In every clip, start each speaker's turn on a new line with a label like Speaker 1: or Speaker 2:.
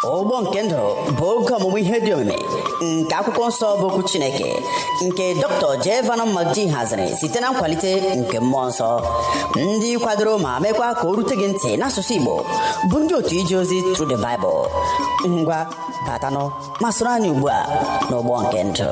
Speaker 1: ụgbọ nke ndụ bụ oge ọmụmụ ihe dị omimi nke akwụkwọ nsọ bụ okwu chineke nke dr jevan madi haziri site na nkwalite nke mmụọ nsọ ndị kwadoro ma mekwa ka o rute gị ntị n'asụsụ igbo bụ ndị otu ije ozi Through the Bible ngwa batanụ ma soro anyị ugbu a n'ụgbọ nke ndụ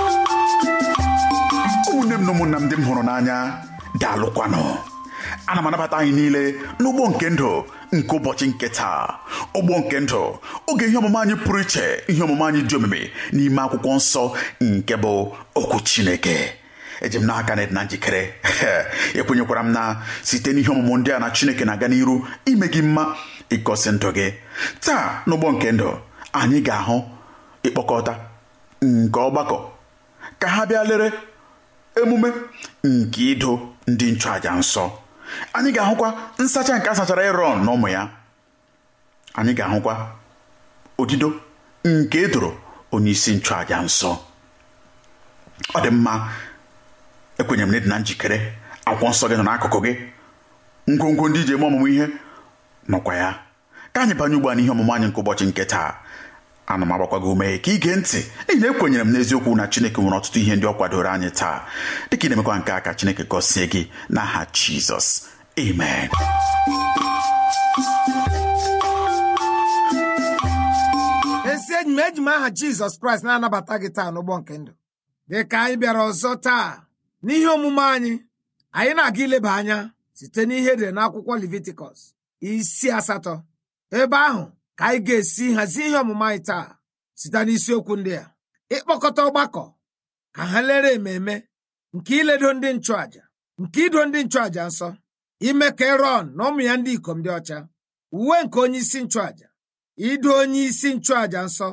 Speaker 2: ụmụnne m na ụmụnna m ndị m hụrụ n'anya daalụkwanụ ana m anabata anyị niile n'ụgbọ nke ndụ nke ụbọchị nke taa ụgbọ nke ndụ oge ihe ọmụma anyị pụrụ iche ihe ọmụma anyị dị omimi n'ime akwụkwọ nsọ nke bụ okwu chineke eji m n'aka na na njikere ekwenyekwara m na site n'ihe ọmụmụ ndị a na chineke na-aga n'iru ime gị mma ịgosi ndụ gị taa n'ụgbọ nke ndụ anyị ga-ahụ ịkpọkọta nke ọgbakọ ka ha bịa lere emume nke ido ndị nchụaja nsọ anyị ga-ahụkwa nsacha nke a sachara erọn na ụmụ ya anyị ga-ahụkwa odido nke edoro onye isi nchụaja nsọ ọ dị mma ekwenyere m na ịdị na njikere akwụkwọ nsọ gị nọ n'akụkụ gị ngwongwo ndị iji eme ọmụmụ ihe nọkwa ya ka anyị banye ugbu a n'ihe ọmụmụ anyị nke ụbọchị nke taa ana m agbakwa gị ume ka ige ntị n'ihi na ekwenyere m n'eziokwu na chineke nwere ọtụtụ ihe ndị ọ kwadoro anyị taa dịka ị na-emekwa nke a ka chineke gọzie gị n'aha jizọs amen
Speaker 3: ezi enyi m eji m aha jizọs kraịst na-anabata gị taa n'ụgbọ nke ndụ dị ka anyị bịara ọzọ taa n'ihe omume anyị anyị na-aga ileba anya site n'ihe edere n'akwụkwọ levitikọs isi asatọ ebe ahụ ka anyị ga-esi hazie ihe ọmụmụ anyị taa site n'isiokwu ndị a ịkpọkọta ọgbakọ ka ha lere ememe nke iledo ndị nchụàjà nke ido ndị nchụàjà nsọ ime ka erọn na ụmụ ya ndị ikom dị ọcha uwe nke onye isi nchụàjà ido onye isi nchụàjà nsọ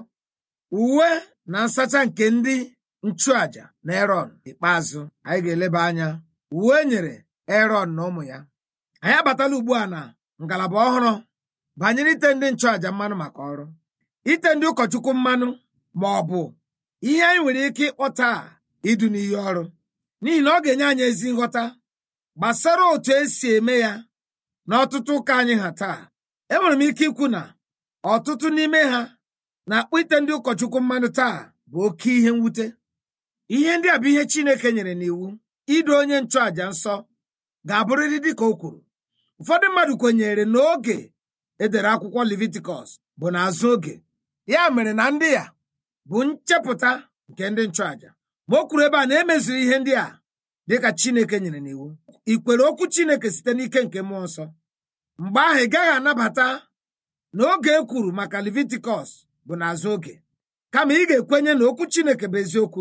Speaker 3: uwe na nsacha nke ndị nchụàjà na erọn ikpeazụ anyị ga-eleba anya uwe nyere erọn na ụmụ ya anyị abatala ugbu a na ngalaba ọhụrụ banyere ite ndị nchụàjà mmanụ maka ọrụ ite ndị ụkọchukwu mmanụ ma ọ bụ ihe anyị nwere ike ịkpọta a idu n'ihe ọrụ n'ihi na ọ ga-enye anyị ezi nghọta gbasara otu esi eme ya na ọtụtụ ụka anyị ha taa enwere m ike ikwu na ọtụtụ n'ime ha na-akpọ ite ndị ụkọchukwu mmanụ taa bụ oke ihe mwute ihe ndị a bụ ihe Chineke nyere n'iwu ido onye nchụàjà nsọ ga-abụrịrị dịka o kwuru ụfọdụ mmadụ kwenyere n'oge edere akwụkwọ levitikọs bụ n'azụ oge ya mere na ndị ya bụ nchepụta nke ndị nchụàjà ma o kwuru ebe a na-emeziri ihe ndị a dịka chineke nyere n'iwu ikwere okwu chineke site n'ike nke mmụọ nsọ mgbe ahụ ị gaghị anabata na oge e kwuru maka levitikọs bụ n'azụ oge kama ị ga-ekwenye na okwu chineke bụ eziokwu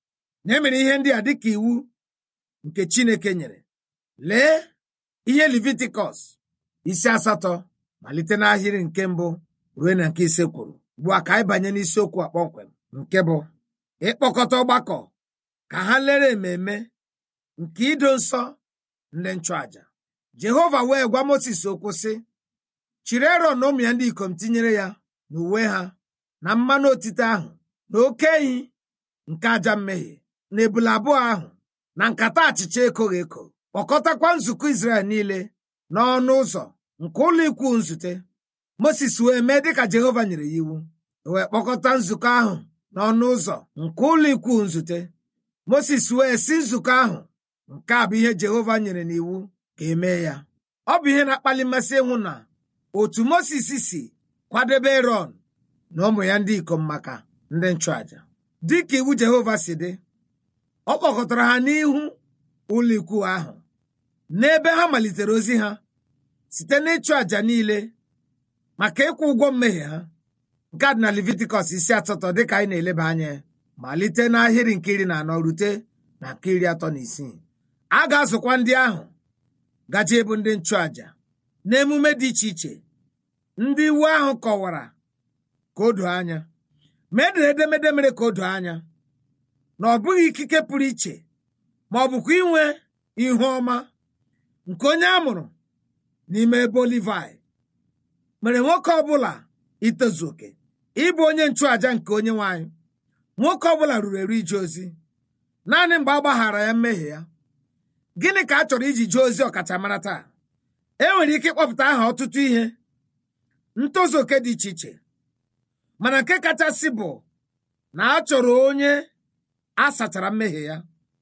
Speaker 3: na emere ihe ndị a dịka iwu nke chineke nyere lee ihe levitikọs isi asatọ malite n'ahịrị nke mbụ ruo na nke ise kwuru ugbu a ka anyị banye n'isiokwu a kpọmkwem nke bụ ịkpọkọta ọgbakọ ka ha lere ememe nke ido nsọ ndị nchụàjà jehova wee gwa mosis okwu sị chiri erọn na ụmụ ya ndị ikom tinyere ya na uwe ha na mmanụ otite ahụ na oke ehi nke aja mmehie na ebule abụọ ahụ na nkata achịcha ekoghị eko kpọkọtakwa nzukọ izrel niile n'ọnụ ụzọ nke ụlọ ikwu nzute moses wee mee dịka jehova nyere ya iwu wee kpọkọta nzukọ ahụ n'ọnụ ụzọ nke ụlọ ikwu nzute moses wee si nzukọ ahụ nke a bụ ihe jehova nyere n'iwu ka emee ya ọ bụ ihe na-akpali mmasị ịhụ na otu moses si kwadebe erọn na ụmụ ya ndị ikom maka ndị nchụàjà dịka iwu jehova si dị ọ kpọkọtara ha n'ihu ụlọ ikwu ahụ n'ebe ha malitere ozi ha site n'ịchụ àjà niile maka ịkwụ ụgwọ mmehie ha nke a dị na levitikọs isi asatọ dịka anyị na-eleba anya malite n'ahịrị nke iri na anọ rute na nke iri atọ na isii a ga-azụkwa ndị ahụ gaje ebu ndị nchụàjà n'emume dị iche iche ndị iwu ahụ kọwara ka o doo anya ma edere edemede mere ka o doo anya na ọ bụghị ikike pụrụ iche ma ọ bụkwa inwe ihu ọma nke onye a mụrụ n'ime ebo Livai mere nwoke ọbụla itozu oke ịbụ onye nchụàja nke onye nwanyị nwoke ọbụla ruru eru ije ozi naanị mgbe a gbaghara ya mmehie ya gịnị ka a chọrọ iji jee ozi ọkachamara taa e nwere ike ịkpọpụta aha ọtụtụ ihe ntozu oke dị iche iche mana nke kachasị bụ na a chọrọ onye a sachara mmehie ya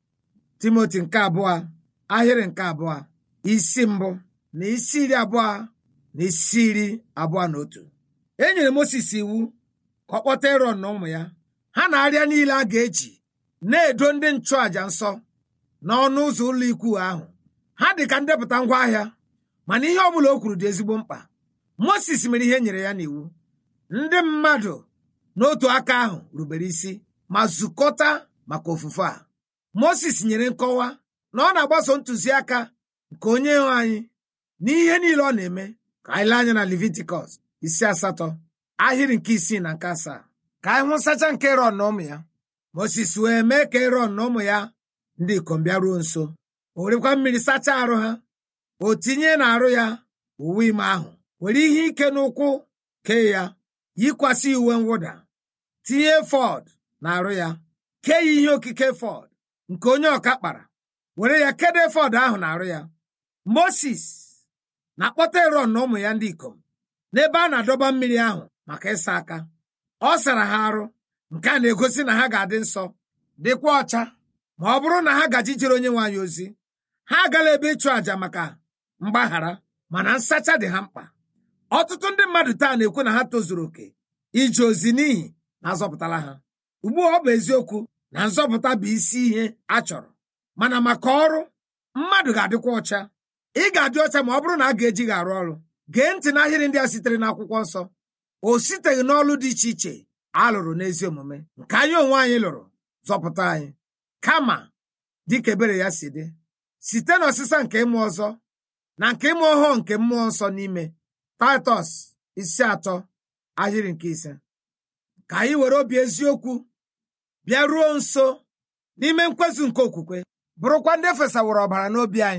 Speaker 3: timoti nke abụọ ahịrị nke abụọ isi mbụ na isi iri abụọ na isi iri abụọ na otu e nyere Mosis iwu ka ọ kpọta Erọn na ụmụ ya ha na arịa niile a ga-eji na-edo ndị nchụàja nsọ n'ọnụ ụzọ ụlọ ikwu ahụ ha dị ka ndepụta ngwaahịa mana ihe ọ bụla o kwuru dị ezigbo mkpa Mosis mere ihe nyere ya n'iwu ndị mmadụ n'otu aka ahụ rubere isi ma zukọta maka ofufe a Mosis nyere nkọwa na ọ na-agbaso ntụziaka nke onye nwe anyị n'ihe niile ọ na-eme ka anyị lee anya na Levitikọs isi asatọ ahịrị nke isii na nke asaa ka anyị hụ nsacha nke Erọn na ụmụ ya Mosis wee mee ka Erọn na ụmụ ya ndị ikom bịaruo nso o werekwa mmiri sachaa arụ ha o tinye na-arụ ya uwe ime ahụ were ihe ike n'ụkwụ kee ya yikwasị uwe mwụda tinye fọd na-arụ ya kee ya ihe okike fọd nke onye ọka kpara were ya kedo fọd ahụ na-arụ ya Moses na-akpọta Erọn na ụmụ ya ndị ikom n'ebe a na-adọba mmiri ahụ maka ịsa aka ọ sara ha arụ nke a na-egosi na ha ga-adị nsọ dịkwa ọcha ma ọ bụrụ na ha gaji jere onye nwe anyị ozi ha agala ebe ịchụ àjà maka mgbaghara mana nsacha dị ha mkpa ọtụtụ ndị mmadụ taa na-ekwu na ha tozuru oke ije ozi n'ihi na azọpụtala ha ugbu a ọ bụ eziokwu na nzọpụta bụ isi ihe a chọrọ mana maka ọrụ mmadụ ga-adịkwa ọcha ị ga-adị ọcha ma ọ bụrụ na a ga-eji gị arụ ọrụ gee ntị n'ahịrị ndị a sitere n'akwụkwọ nsọ o siteghị n'ọlụ dị iche iche a lụrụ n'ezi omume nke anyị onwe anyị lụrụ zọpụta anyị kama dịka ebere ya si dị site n'ọsịsa nke ịmụ ọzọ na nke ịmụ ọhụụ nke mmụọ nsọ n'ime taịtọs isi atọ ahịrị nke ise ka anyị were obi eziokwu bịa ruo nso n'ime nkwezu nke okwukwe bụrụkwa ndị fesaworo ọbara n'obi anyị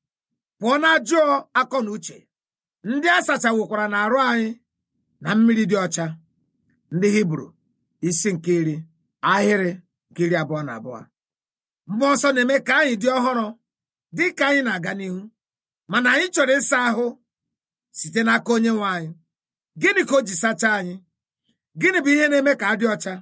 Speaker 3: pụọ na ajụọ akọ na uche ndị a sachawokwara na arụ anyị na mmiri dị ọcha ndị hibru isi nke iri ahịrị nke iri abụọ na abụọ mmụọ nsọ na-eme ka anyị dị ọhụrụ dị ka anyị na-aga n'ihu mana anyị chọrọ ịsa ahụ site n'aka onye nwe anyị gịnị ka o ji sachaa anyị gịnị bụ ihe na-eme ka a dị ọcha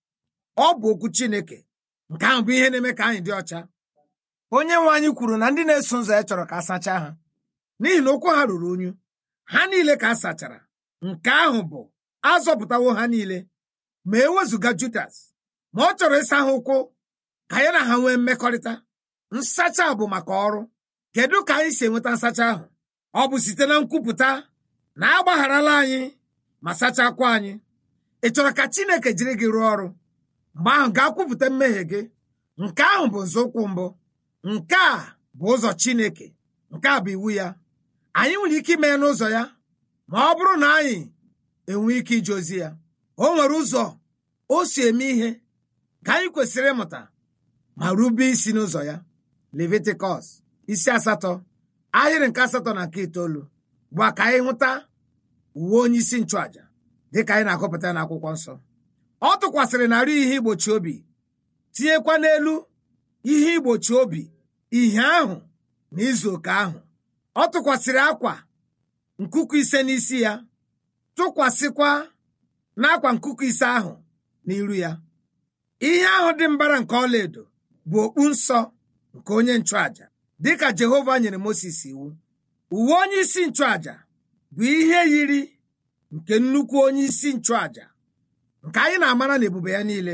Speaker 3: ọ bụ okwu Chineke nke ahụ bụ ihe na-eme ka anyị dị ọcha onye nwe anyị kwuru na ndị na-eso ụzọ ya chọrọ ka a sachaa ha n'ihi na ụkwụ ha ruru unyu ha niile ka a sachara nke ahụ bụ azọpụtawo ha niile ma ewezụga Judas ma ọ chọrọ ịsa ha ụkwụ ka ya na ha nwee mmekọrịta nsacha bụ maka ọrụ kedu ka anyị si enweta nsacha ahụ ọ bụ site na nkwupụta na agbagharala anyị ma sachakwa anyị ị chọrọ ka Chineke jiri gị rụọ ọrụ mgbe ahụ gaa kwupụta mmehie gị nke ahụ bụ nzọụkwụ mbụ nke a bụ ụzọ Chineke nke a bụ iwu ya anyị nwere ike ime ya n'ụzọ ya ma ọ bụrụ na anyị enwe ike ije ozi ya o nwere ụzọ o si eme ihe ka anyị kwesịrị ịmụta ma rube isi n'ụzọ ya Levitikọs isi asatọ ahịrị nke asatọ na nke itoolu bụ ka anyị hụta uwe onye isi nchụàja dịka anyị na-akọpụta n'akwụkwọ nsọ ọ tụkwasịrị narị ihe igbochi obi tinyekwa n'elu ihe igbochi obi ihe ahụ na izu oke ahụ ọ tụkwasịrị akwa nkuku ise n'isi ya tụkwasịkwa n'akwa nkuku ise ahụ n'iru ya ihe ahụ dị mbara nke ọlaedo bụ okpu nsọ nke onye nchụàja dịka Jehova nyere Mosis iwu uwe onye isi nchụàja bụ ihe yiri nke nnukwu onye isi nchụàja nke anyị na-amara na ebube ya niile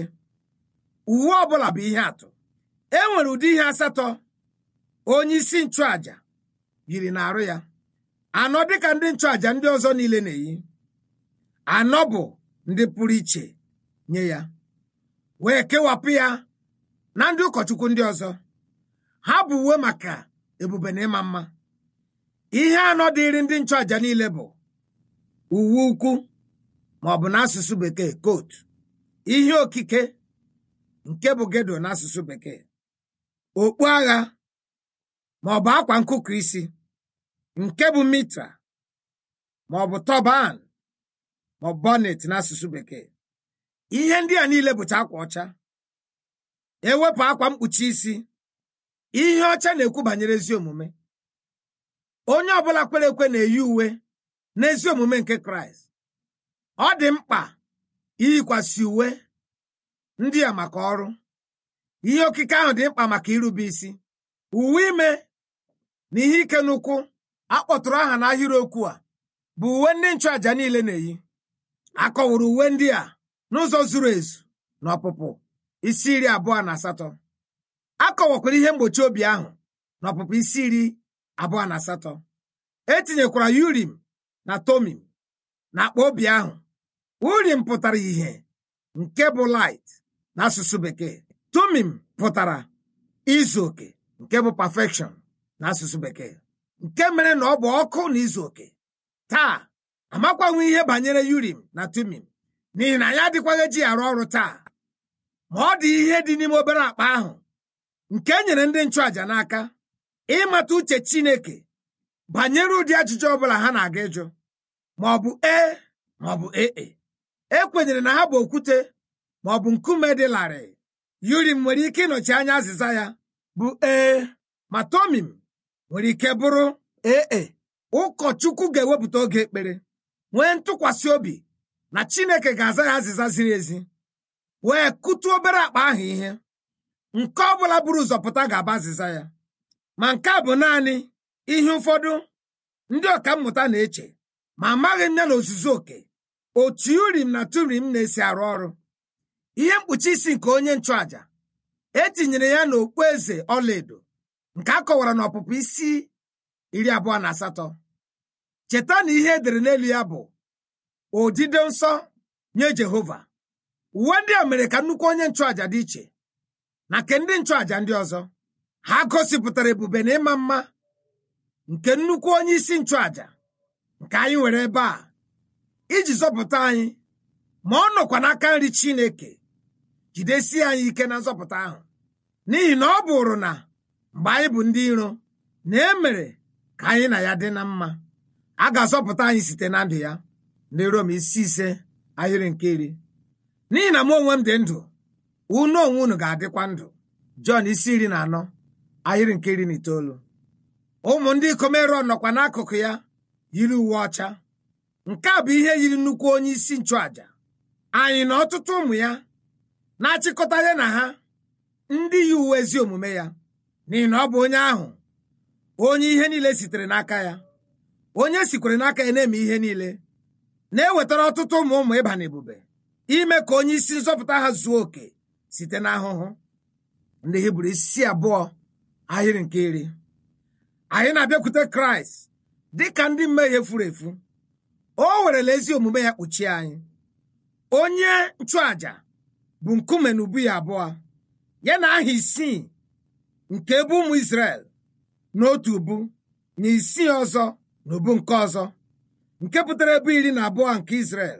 Speaker 3: uwe ọbụla bụ ihe atụ e nwere ụdị ihe asatọ onye isi nchụàja yiri na-arụ ya anọ dịka ndị nchụàja ndị ọzọ niile na-eyi anọ bụ ndị pụrụ iche nye ya wee kewapụ ya na ndị ụkọchukwu ndị ọzọ ha bụ uwe maka ebube na ịma mma ihe anọ dịịrị ndị nchụàja niile bụ uwe ukwu ma ọ bụ n'asụsụ bekee kotu ihe okike nke bụ gedo n'asụsụ bekee okpu agha ma ọ bụ akwa nkụkụ isi nke bụ mitra ma ọ bụ tọban ma ọ bụ bọnet n'asụsụ bekee ihe ndị a niile bụcha akwa ọcha ewepụ akwa mkpuchi isi ihe ọcha na-ekwu banyere ezi omume onye ọbụla kwere ekwe na-eyi uwe n'ezi omume nke kraịst ọ dị mkpa iyikwasị uwe ndị a maka ọrụ ihe okike ahụ dị mkpa maka irube isi uwe ime na ihe ike n'ụkwụ akpọtụrụ aha n'ahịrịokwu a bụ uwe ndị nchụàja niile na-eyi akọwara uwe ndị a n'ụzọ zuru ezu na ọpụpụ isi iri abụọ na asatọ akọwakwara ihe mgbochi obi ahụ na ọpụpụ isi iri abụọ na asatọ etinyekwara urim na tomim na akpa obi ahụ urim pụtara ihe nke bụ light n'asụsụ bekee tomim pụtara izu oke nke bụ perfection n'asụsụ bekee nke mere na ọ bụ ọkụ na izu oke taa amakwanwe ihe banyere urim na tumim n'ihi na ya adịkwaghị eji arụ ọrụ taa ma ọ dị ihe dị n'ime obere akpa ahụ nke e nyere ndị nchụàja n'aka ịmata uche chineke banyere ụdị ajụjụ ọbụla ha na-aga ịjụ ma ọ bụ ee ma ọ bụ ee e kwenyere na ha bụ okwute ma ọ bụ nkume dị larịị urim nwere ike ịnọchi anya azịza ya bụ ee ma tomim nwere ike bụrụ ee ụkọchukwu ga-ewepụta oge ekpere nwee ntụkwasị obi na chineke ga-aza ya azịza ziri ezi wee kụtu obere akpa ahụ ihe nke ọ bụla buru ụzọ pụta ga-aba azịza ya ma nke a bụ naanị ihe ụfọdụ ndị ọkammụta na-eche ma amaghị m ya na ozuzu oke otu urim na turim na-esi arụ ọrụ ihe mkpuchi isi nke onye nchụàja etinyere ya n'okpu eze ọlaedo nke a kọwara n'ọpụpụ isi iri abụọ na asatọ cheta na ihe edere n'elu ya bụ odide nsọ nye jehova uwe ndị a mere ka nnukwu onye nchụàja dị iche na nke ndị nchụàja ndị ọzọ ha gosipụtara ebube na ịma mma nke nnukwu onye isi nchụàja nke anyị nwere ebe a iji zọpụta anyị ma ọ nọkwa n'aka nri chineke jidesie anyị ike na nzọpụta ahụ n'ihi na ọ bụrụ na mgbe anyị bụ ndị iro na e mere ka anyị na ya dị na mma a ga-azọpụta anyị site na ndụ ya ndị rom isi ise ahịrị nke iri n'ihi na mụ onwe m dị ndụ unu onwe unu ga-adịkwa ndụ jọn isi iri na anọ ahịrị nke iri na itoolu ụmụ ndị ikom erọn nọkwa n'akụkụ ya yiri uwe ọcha nke a bụ ihe yiri nnukwu onye isi nchụàja anyị na ọtụtụ ụmụ ya na-achịkọta ya na ha ndị yi uwe ezi omume ya n'ihi na ọ bụ onye ahụ onye ihe niile sitere n'aka ya onye sikwere n'aka ya na-eme ihe niile na-ewetara ọtụtụ ụmụ ụmụ ịba n'ebube ime ka onye isi nzọpụta ha zuo oke site n'ahụhụ ndị hibru isi abụọ ahịrị nke iri anyị na-abịakwute kraịst dị ka ndị mmehie furu efu o werela ezi omume ya kpuchie anyị onye nchụàja bụ nkume na ubu ya abụọ ya na aha isii nke ebe ụmụ Izrel n'otu ubu na isii ọzọ na ubu nke ọzọ nke pụtara ebe iri na abụọ nke Izrel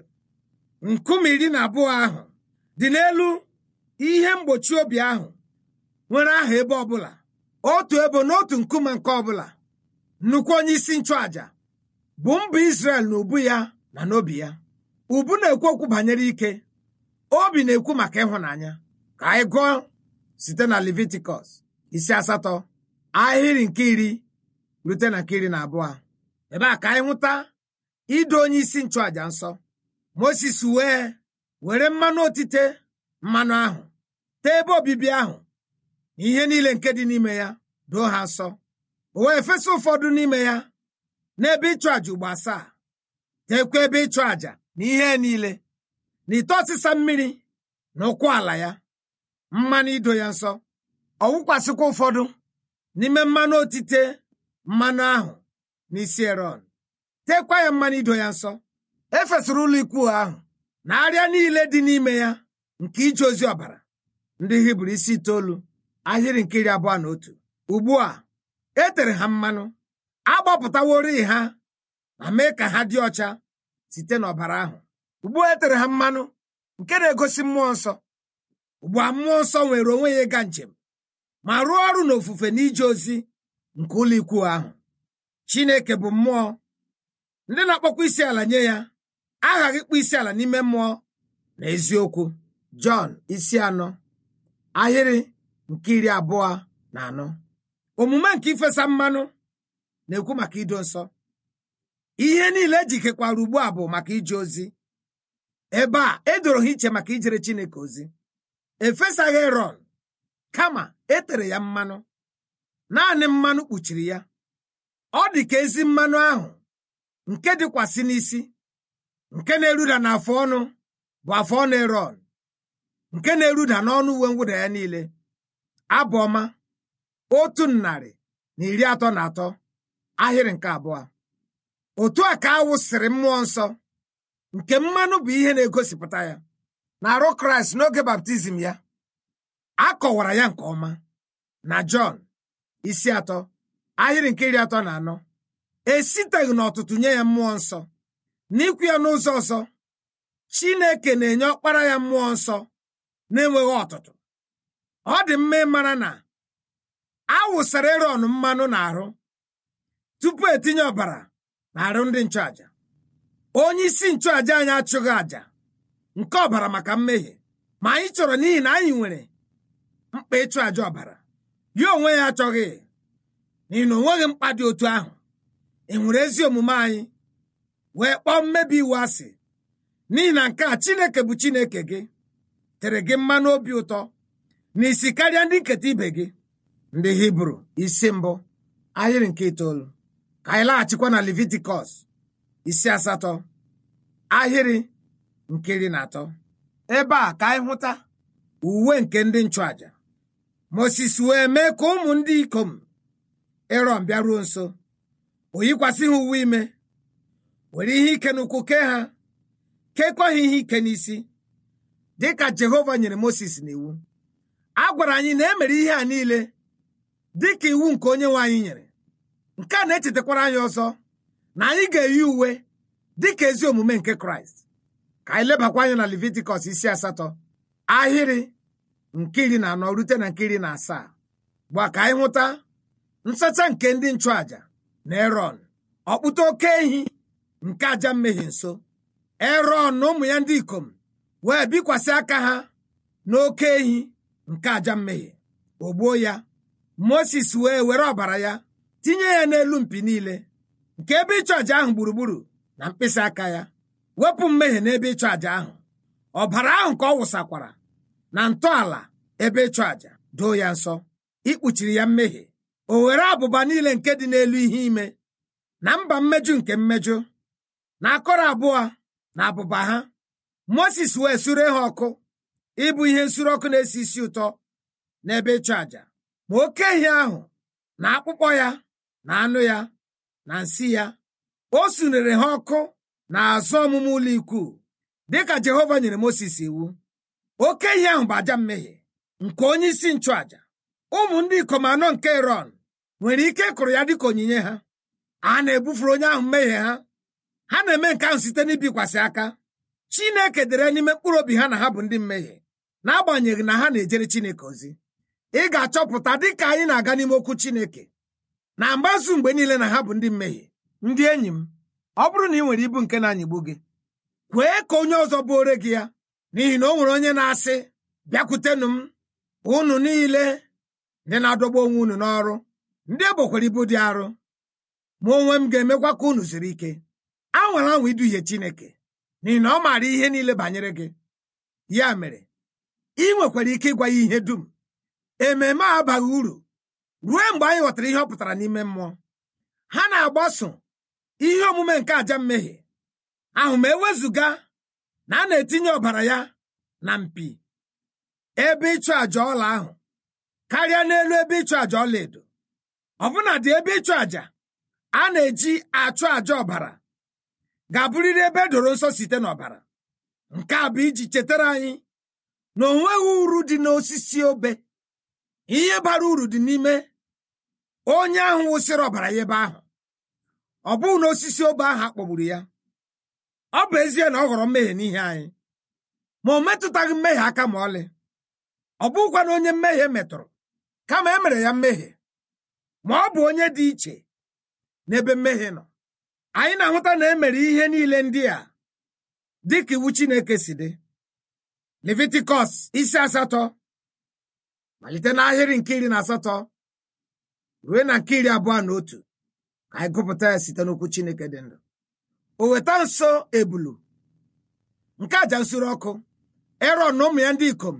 Speaker 3: nkume iri na abụọ ahụ dị n'elu ihe mgbochi obi ahụ nwere aha ebe ọbụla otu ebo n'otu nkume nke ọbụla nnukwu onye isi nchụàja bụ mba Izrel na ubu ya na n'obi ya ubu na-ekwu okwu banyere ike obi na-ekwu maka ịhụnanya ka anyị gụọ site na Levitikọs isi asatọ ahịrị nke iri rute na nke iri na abụọ ebe a ka anyị hụta ido onye isi nchụàja nsọ Moses wee were mmanụ otite mmanụ ahụ tee ebe obibi ahụ na ihe niile nke dị n'ime ya doo ha nsọ o wee fesa ụfọdụ n'ime ya n'ebe ịchụ àjà ugbo asaa teekwa ebe ịchụ àjà na ihe niile na ite ọsịsa mmiri na ụkwụ ala ya mmanụ ido ya nsọ ọ wụkwasịkwa ụfọdụ n'ime mmanụ otite mmanụ ahụ n'isi eron tekwa ya mmanụ ido ya nsọ efesara ụlọ ikwu ahụ na arịa niile dị n'ime ya nke ije ozi ọbara ndị hibru isi itoolu ahịrị nke iri abụọ na otu ugbu a e tere ha mmanụ agbapụtaworị ha ma mee ka ha dị ọcha site n'ọbara ahụ ugbu a e tere ha mmanụ nke na-egosi mmụọ nsọ ugbu a mmụọ nsọ nwere onwe ya ịga njem ma rụọ ọrụ n'ofufe n'ije ozi nke ụlọ ikwu ahụ chineke bụ mmụọ ndị na-akpọkwa isi ala nye ya aghaghị ịkpọ isi ala n'ime mmụọ na eziokwu jọn isi anọ ahịrị nke iri abụọ na anọ omume nke ifesa mmanụ na-ekwu maka ido nsọ ihe niile ejikekwara ugbu a bụ maka ije ozi ebe a edoro ha iche maka ijere chineke ozi efesaghị erọn kama etere ya mmanụ naanị mmanụ kpuchiri ya ọ dị ka ezi mmanụ ahụ nke dịkwasị n'isi nke na-eruda n'afọ ọnụ bụ afọ ọnụ erọn nke na-eruda n'ọnụ uwe mwụda ya niile abụ ọma otu narị na iri atọ na atọ ahịrị nke abụọ otu a ka a wụsịrị mmụọ nsọ nke mmanụ bụ ihe na-egosipụta ya na-arụ kraịst n'oge baptizim ya a kọwara ya nke ọma na jọn isi atọ ahịrị nke iri atọ na anọ esiteghị n'ọtụtụ nye ya mmụọ nsọ n'ikwu ya n'ụzọ ọzọ chineke na-enye ọkpara ya mmụọ nsọ na-enweghị ọtụtụ ọ dị mma ịmara na a wụsara erọn mmanụ n'arụ tupu etinye ọbara n'arụ ndị nchụaja onye isi nchụaja anyị achụghị àjà nke ọbara maka mmehie ma anyị chọrọ n'ihi na anyị nwere mkpa ịchụ àjà ọbara ya onwe ya achọghị n'ihi na o nweghị mkpa dị otu ahụ ị nwere ezi omume anyị wee kpọọ mmebi iwu asị n'ihi na nke a chineke bụ chineke gị tere gị mmanụ obi ụtọ na isi karịa ndị nketa ibe gị ndị hibru isi mbụ ahịrị nke itoolu ka anyị laghachikwa na levitikọs isi asatọ ahịrị nke iri na atọ ebe a ka anyị hụta uwe nke ndị nchụaja moses wee mee ka ụmụ ndị ikom erọn bịaruo nso o yikwasị ha uwe ime were ihe ike n'ụkwụ kee ha kekwa ha ihe ike n'isi dịka jehova nyere moses n'iwu a gwara anyị na e mere ihe a niile dịka iwu nke onye nwe anyị nyere nke a na-echetakwara anyị ọzọ na anyị ga-eyi uwe dịka ezi omume nke kraịst ka anyị lebakwa anya na levitikọs isi asatọ ahịrị nke iri na anọ rute na nke iri na asaa gba ka anyị hụta nsacha nke ndị nchụaja na erọn ọkpụta oke ehi nke aja mmehie nso erọn na ụmụ ya ndị ikom wee bikwasị aka ha n'oke ehi nke aja mmehie o gbuo ya moses wee were ọbara ya tinye ya n'elu mpi niile nke ebe ịchụ àjà ahụ gburugburu na mkpịsị aka ya wepụ mmehie n'ebe ịchụ àjà ahụ ọbara ahụ ka ọ wụsakwara na ntọala ebe ịchụ àjà doo ya nsọ ikpuchiri ya mmehie o were abụba niile nke dị n'elu ihe ime na mba mmejọ nke mmejọ na akọrọ abụọ na abụba ha moses wee sure ha ọkụ ịbụ ihe nsure ọkụ na-esi isi ụtọ n'ebe ịchụ àjà ma oke ehi ahụ na akpụkpọ ya na anụ ya na nsị ya o sunere ha ọkụ na azụ ọmụmụ ụlọ ikwu dịka jehova nyere moses iwu oke ehi ahụ bụ aja mmehie nke onye isi nchụàjà ụmụ ndị ikom anọ nke erọn nwere ike ịkụrụ ya dịka onyinye ha a na-ebufuru onye ahụ mmehie ha ha na-eme nke ahụ site n'ibikwasị aka chineke dere n'ime mkpụrụ obi ha na ha bụ ndị mmehie n'agbanyeghị na ha na-ejere chineke ozi ị ga-achọpụta dịka anyị na-aga n'ime okwu chineke na mgbazu mgbe niile na ha bụ ndị mmehie ndị enyi m ọ bụrụ na ị nwere ibu nke na-anyịgbu gị kwee ka onye ọzọ bụore gị ya n'ihi na o nwere onye na-asị bịakwutenụ m unu niile ndị na-adọgbu onwe unu n'ọrụ ndị egbokwara ibu dị arụ ma onwe m ga-emekwa ka unu ziri ike anwara anwa iduhie chineke n'ihi na ọ maara ihe niile banyere gị ya mere ị nwekwara ike ịgwa ya ihe dum ememe a abaghị uru ruo mgbe anyị ghọtara ihe ọ pụtara n'ime mmụọ ha na-agbaso ihe omume nke aja mmehie ahụ ma ewezụga na a na-etinye ọbara ya na mpi ebe ịchụ àjà ọla ahụ karịa n'elu ebe ịchụ àjà ọlaedo ọbụna dị ebe ịchụ àjà a na-eji achụ àjà ọbara ga-abụrịrị ebe edoro nsọ site n'ọbara nke a bụ iji chetara anyị na o nweghị uru dị n'osisi obe ihe bara uru dị n'ime onye ahụ wụsịrị ọbara ya ebe ahụ ọ bụghị na osisi obe ahụ akpọgburu ya ọ bụ ezie na ọ ghọrọ mmehie n'ihe anyị ma o metụtaghị mmehie aka ma ọlị ọ bụghịkwa na onye mmehie metụrụ kama e mere ya mmehie ma ọ bụ onye dị iche n'ebe mmehie nọ anyị na-ahụta na e mere ihe niile ndị a dị ka iwu Chineke si dị Levitikọs isi asatọ malite n'ahịrị nke iri na asatọ ruo na nke iri abụọ na otu ka anyị gụpụta ya site n'okwu Chineke dị ndụ o weta nso ebulu nke aja nsure ọkụ erọn na ụmụ ya ndị ikom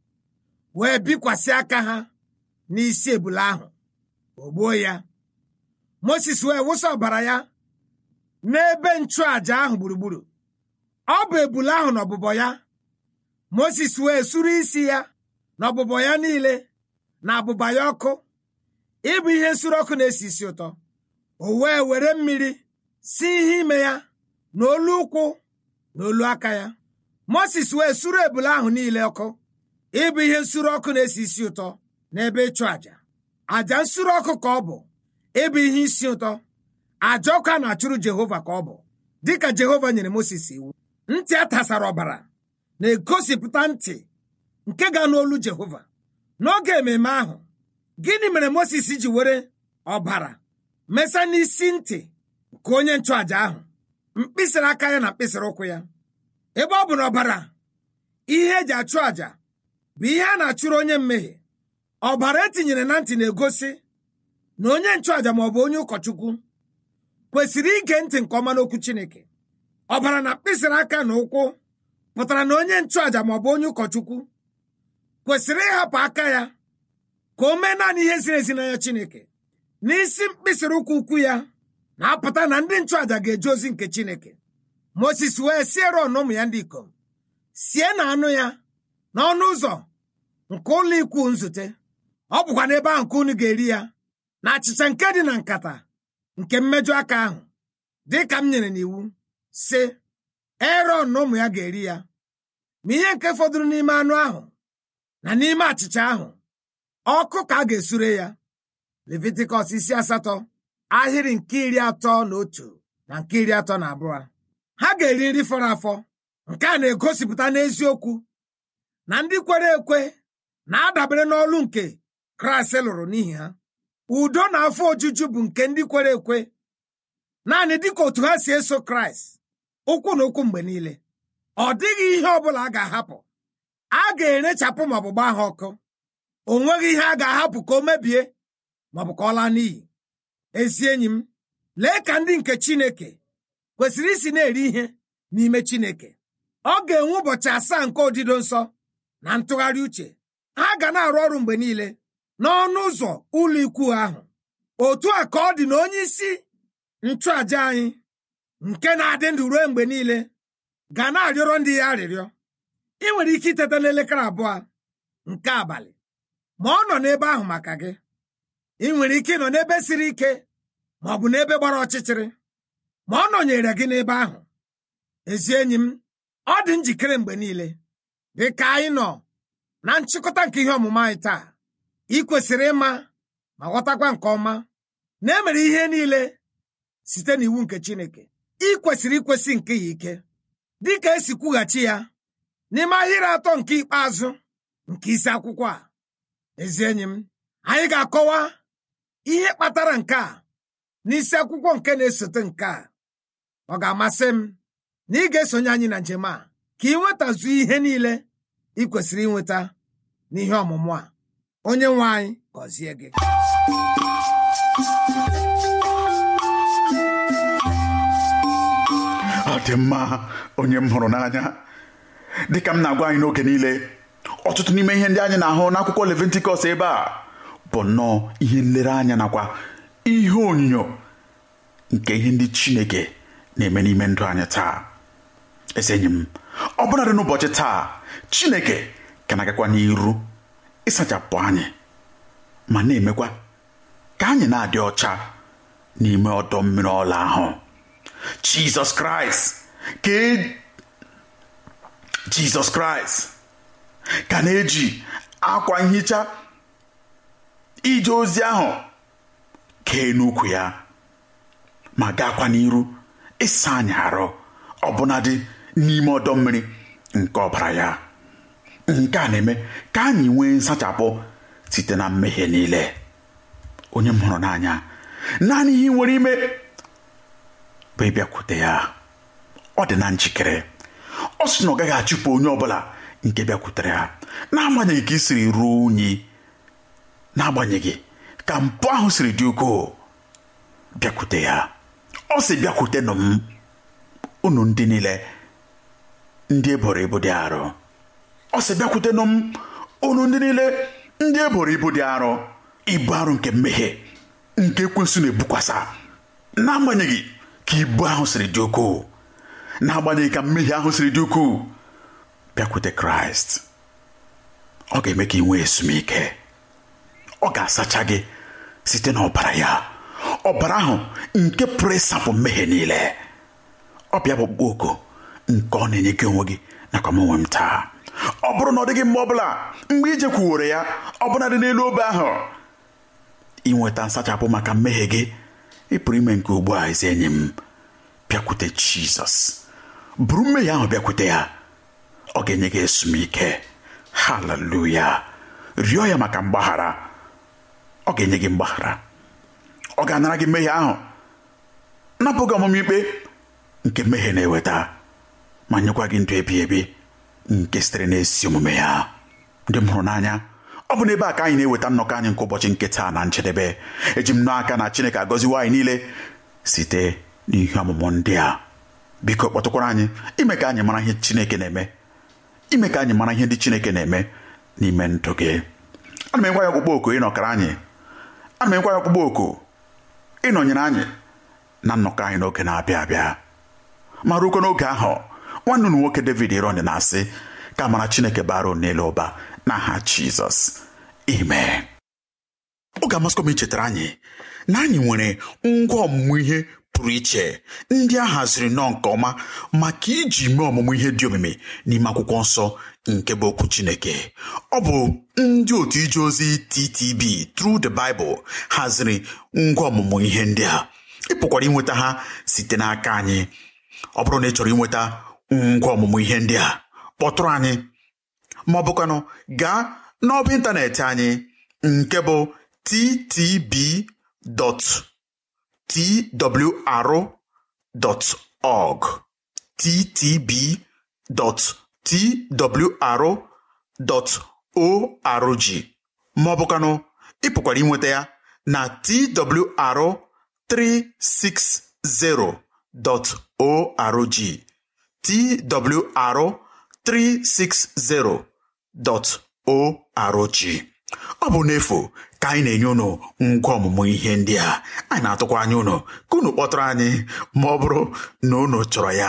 Speaker 3: wee bikwasị aka ha n'isi ebule ahụ o gbuo ya moses wee wụsa ọbara ya n'ebe nchụaja ahụ gburugburu ọ bụ ebule ahụ na ọbụbọ ya moses wee suru isi ya na ọbụbọ ya niile na abụba ya ọkụ ịbụ ihe nsure ọkụ na-esi isi ụtọ o wee were mmiri si ihe ime ya na olu ụkwụ na olu aka ya moses wee suru ebule ahụ niile ọkụ ịbụ ihe nsure ọkụ na-esi isi ụtọ n'ebe ịchụ àjà àjà nsure ọkụ ka ọ bụ ịbụ ihe isi ụtọ àjà ọkụ a na-achụrụ jehova ka ọ bụ dịka jehova nyere moses iwu ntị a tasara ọbara na-egosipụta ntị nke ga n'olu jehova n'oge ememme ahụ gịnị mere moses ji were ọbara mesa n'isi ntị nke onye nchụàjà ahụ mkpịsịrị aka ya na mkpịsịrị ụkwụ ya ebe ọ bụ na ọbara ihe eji achụ àjà bụ ihe a na-achụrụ onye mmehie ọbara etinyere na ntị na-egosi na onye nchụàjà maọbụ onye ụkọchukwu kwesịrị ige ntị nke ọma n'okwu chineke ọbara na mkpịsịrị aka na ụkwụ pụtara na onye nchụàjà maọbụ onye ụkọchukwu kwesịrị ịhapụ aka ya ka o mee naanị ihe ziri ezi n'anya chineke n'isi mkpịsịrị ụkwụ ukwu ya na-apụta na ndị nchụàjà ga-eje ozi nke chineke moses wee sie ron na ụmụ ya ndị ikom sie na anụ ya n'ọnụ ụzọ nke ụlọ ikwu nzute ọ bụkwa n'ebe ahụ ka unu ga-eri ya na achịcha nke dị na nkata nke mmejọ aka ahụ dị ka m nyere n'iwu sị erọn na ụmụ ya ga-eri ya ma ihe nke fọdụrụ n'ime anụ ahụ na n'ime achịcha ahụ ọkụ ka a ga-esure ya levitikọs isi asatọ ahịrị nke iri atọ na otu na nke iri atọ na abụọ ha ga-eri nri fọrọ afọ nke a na-egosipụta n'eziokwu na ndị kwere ekwe na-adabere n'ọlụ nke kraịst lụrụ n'ihi ha udo na afọ ojuju bụ nke ndị kwere ekwe naanị dịka otu ha si eso kraịst ụkwụ na ụkwụ mgbe niile ọ dịghị ihe ọ bụla a ga-ahapụ a ga-erechapụ maọbụ gbaa ha ọkụ o nweghị ihe a ga-ahapụ ka o mebie maọbụ ka ọ laa n'iyi ezi enyi m lee ka ndị nke chineke kwesịrị isi na-eri ihe n'ime chineke ọ ga-enwe ụbọchị asaa nke odido nsọ na ntụgharị uche ha ga na-arụ ọrụ mgbe niile n'ọnụ ụzọ ụlọ ikwu ahụ otu a ka ọ dị na onye isi nchụaja anyị nke na-adị ndụ ruo mgbe niile ga na-arịọrọ ndị ya arịrịọ ị nwere ike iteta n'elekere abụọ nke abalị ma ọ nọ n'ebe ahụ maka gị ị nwere ike ịnọ n'ebe siri ike ma ọ bụ n'ebe gbara ọchịchịrị ma ọ nọnyere gị n'ebe ahụ ezi enyi m ọ dị njikere mgbe niile dị ka anyị nọ na nchịkọta nke ihe ọmụma anyị taa ị kwesịrị ịma ma ghọtakwa nke ọma na emere ihe niile site n'iwu nke Chineke ị kwesịrị ikwesị nke ya ike dịka esi kwughachi ya n'ime ahịrị atọ nke ikpeazụ nke isi akwụkwọ a ezi enyi m anyị ga-akọwa ihe kpatara nke a n'isi akwụkwọ nke na-esote nke a ọ ga-amasị m na ị ga-esonye anyị na njem a ka ị nwetazu ihe niile ị kwesịrị inweta n'ihe ọmụmụ a onye nwe anyị gọzie gị
Speaker 2: ọ dị mma onye m hụrụ n'anya dịka m na-agwa anyị n'oge niile ọtụtụ n'ime ihe ndị anyị na-ahụ n'akwụkwọ leventikọs ebe a bụ nnọọ ihe nlereanya nakwa ihe onyinyo nke ihe ndị chineke na-eme n'ime ndụ anyị taa ezi enyi m ọ bụladị n'ụbọchị taa chineke ka na-agakwa n'iru ịsachapụ anyị ma na-emekwa ka anyị na-adị ọcha n'ime ọdọ mmiri ọla ahụ jizọs kraịst ka e- jizọs kraịst ka na-eji akwa nhicha ije ozi ahụ kee n'ukwu ya ma gaakwa n'iru ịsa anyị arụ ọbụnadị n'ime ọdọ mmiri nke ọbara ya nke a na-eme ka anyị nwee nsachapụ site na mmehie niile onye m hụrụ n'anya naanị ihe ị nwere ime bụ ịbịakwute ya ọ dị na njikere ọ sị na ọ gaghị achụpụ onye ọbụla nke bịakwutere ya n'agbanyeghị ka ị siri ruo unyi n'agbanyeghị ka mpụ ahụ siri dị ukwuu bịakwute ya ọ sị bịakwutenụ m unu ndị niile ndị eboro ibu dị arọ ọ sị bịakwutenụ m unu ndị niile ndị eboro ibu dị arọ ibu arụ nke mmehie nke ekwensu na-ebukwasa n'agbanyeghị ka ibu ahụ siri dị ukwuu n'agbanyeghị ka mmehie ahụ siri dị ukwuu bịakwute kraịst ọ ga-eme ka ị nwee ezumike ọ ga-asacha gị site n'ọbara ya ọbara ahụ nke pụrụ ịsapụ mmehie niile ọ bịa bụ okpukpe oku nke ọ na-enye gị onwe gị nakwa m onwe m taa ọ bụrụ na ọ dịghị mgbe ọbụla mgbe ije kwuwere ya ọbụla dị n'elu obe ahụ inweta nsachapụ maka mmehie gị ị pụrụ ime nke ugbu a ezi enyi m bịakwute jizọs buru mmehie ahụ bịakwute ya ọ ga-enye gị ezumike haleluya rịọ ya maka mgbaghara ọ ga-enye gị mgbaghara ọ ga-anara gị mmehie ahụ napụ gị ọmụmụ ikpe nke mmehie na-eweta ma nyekwa gị ndụ ebi ebi nke sitere n'ezi omume ya ndị m hụrụ n'anya ọ bụ n'ebe a ka anyị na-eweta nnọkọ anyị nke ụbọchị nke taa na njedebe eji m n'aka na chineke agọziwo anyị niile site n'ihe ọmụmụ ndị a biko kpọtụkwara anyị ime ka anyị mara ihe chineke na-eme ime ka anyị mara ihe ndị chineke na-eme n'ime ndụ gị ana m ekwa ya ọkpụkpọ oku ịnọkara anyị ana m ekwa ya ọkpụkpọ oku ịnọnyere anyị na nnọkọ anyị n'oge na-abịa abịa ma ruokwa n'oge ahụ nwanne unu nwoke david ironi na-asị ka mara chineke bara unu n'elu ụba n'aha jizọs ime ọ ga-amasịkwa m ichetara anyị na anyị nwere ngwa ọmụmụ ihe pụrụ iche ndị a haziri nnọọ nke ọma maka iji mee ọmụmụ ihe dị omimi n'ime akwụkwọ nsọ nke bụ okwu chineke ọ bụ ndị otu ije ozi ttb Through the Bible haziri ngwa ọmụmụ ihe ndị a ị pụkwara inweta ha site n'aka anyị ọ bụrụ na ị chọrọ inweta ngwa ọmụmụ ihe ndị a kpọtụrụ anyị ma ọ bụkwanụ gaa n'ọba ịntanetị anyị nke bụ ttb.twr.org ttb.twr.org ma ọ bụkwanụ ị pụkwara inweta ya na twr360.org twr360.org ọ bụ n'efu ka anyị na-enye unu ngwa ọmụmụ ihe ndị a anyị na-atụkwa anya unu ka unu kpọtụrụ anyị ma ọ bụrụ na unu chọrọ ya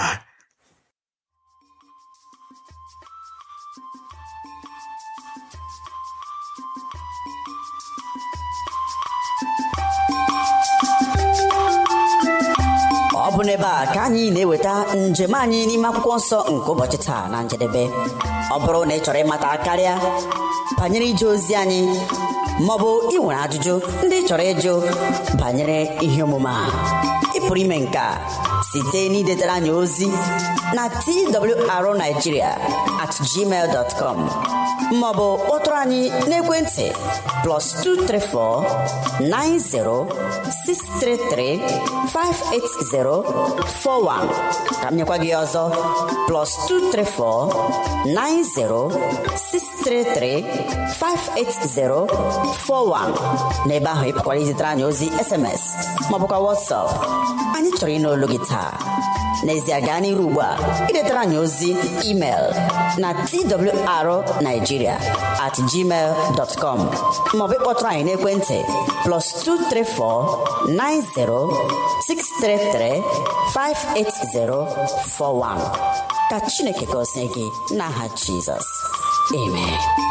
Speaker 1: ọ bụ n'ebe a ka anyị na-eweta njem anyị n'ime akwụkwọ nsọ nke ụbọchị taa na njedebe ọ bụrụ na ị chọrọ ịmata karịa banyere ije ozi anyị maọbụ ị nwere ajụjụ ndị ị chọrọ ịjụ banyere ihe omume a ị pụrụ ime nke a site n'idetara anyị ozi na twrnigeria at gmail dot com maọbụ kpọtụrụ anyị n'ekwentị plus 234 90 633 580 41 ka m nyekwa gị ọzọ plus 234 90 633 580 41 n'ebe ahụ ị pụkwara izitere anyị ozi sms maọbụkwa whatsapp anyị chọrọ ịnụ olu gị taa n'ezie gaa n'iru ugbu a idetara anyị ozi email na twrnigeria at gmail dot com maọbụ ịkpọtụrụ anyị n'ekwentị plus 234 90 633 58041 ka chineke gọzie gị n'aha jizọs amen